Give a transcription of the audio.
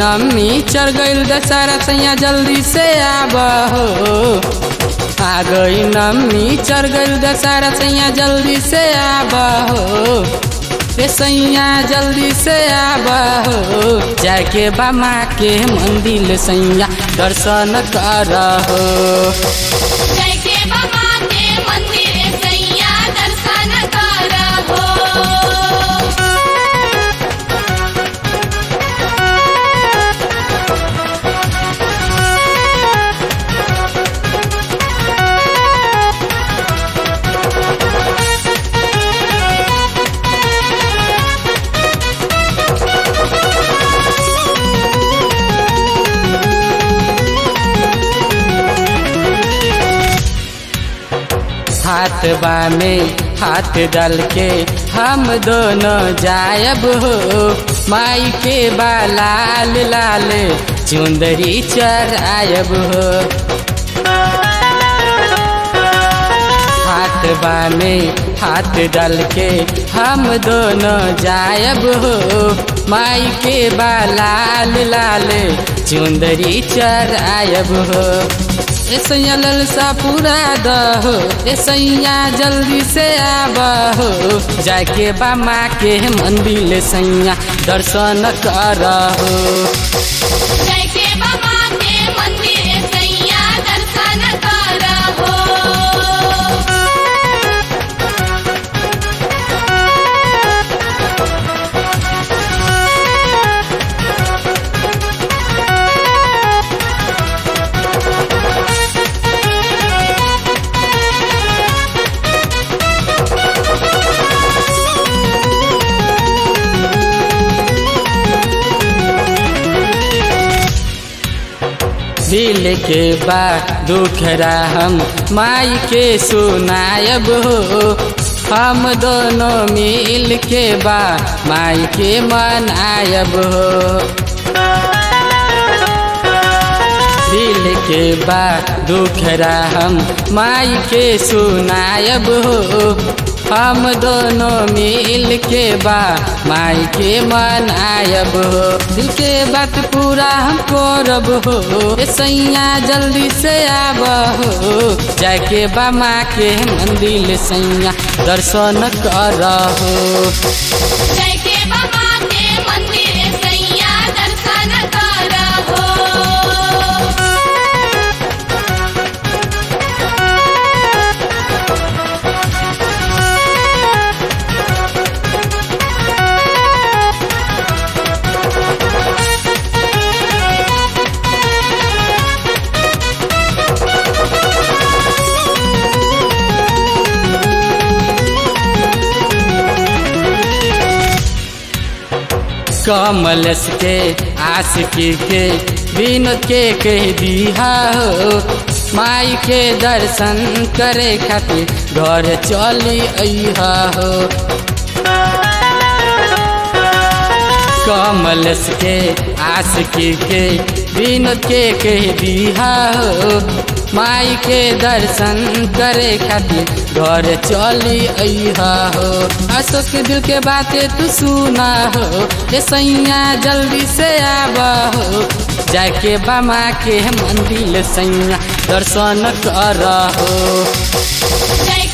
नमी चढ़ गईल दशहरा सैया जल्दी से आब हो आ गई नमी चढ़ गईल दशहरा सैया जल्दी से आब हो रे सैया जल्दी से आब हो जाके बामा के मंदिर सैया दर्शन कर हो जय के बाबा के मंदिर सैया दर्शन करहो हाथ बा में हाथ डाल के हम दोनों जायब हो माई के बा लाल लाल चुंदरी चरायब हो हाथ बा में हाथ डाल के हम दोनों जायब हो माई के बा लाल लाल चुंदरी चरायब हो ए सैया ललसा पूरा दहो ए सैया जल्दी से आब हो जाके बामा के मंदिर सैया दर्शन कर हो जय के बाबा के मंदिर सैया दर्शन करहो दिल के बा दुखरा हम माई के सुनायब हो हम दोनों मिल के बा माई के मनायब हो दिल के बा दुखरा हम माई के सुनायब हो हम दोनों मिल के बा माई के मनायब हो दिल के बात पूरा हम करब हो ए सैया जल्दी से आब हो जाके बा माँ के मंदिर सैया दर्शन कर हो जय के बाबा के मंदिर सैया दर्शन करहो कमलस के आशिकी के विनोद के कह दिया हो माई के दर्शन करे खातिर घर चली अइहा हो कमलस के आशिकी के विनोद के कह दिया हो माई के दर्शन करे खातिर घर चली अइहा हो अशोक के दिल के बातें तू सुना हो ए सैया जल्दी से आब हो जाके बामा के मंदिर सैया दर्शन कर हो जय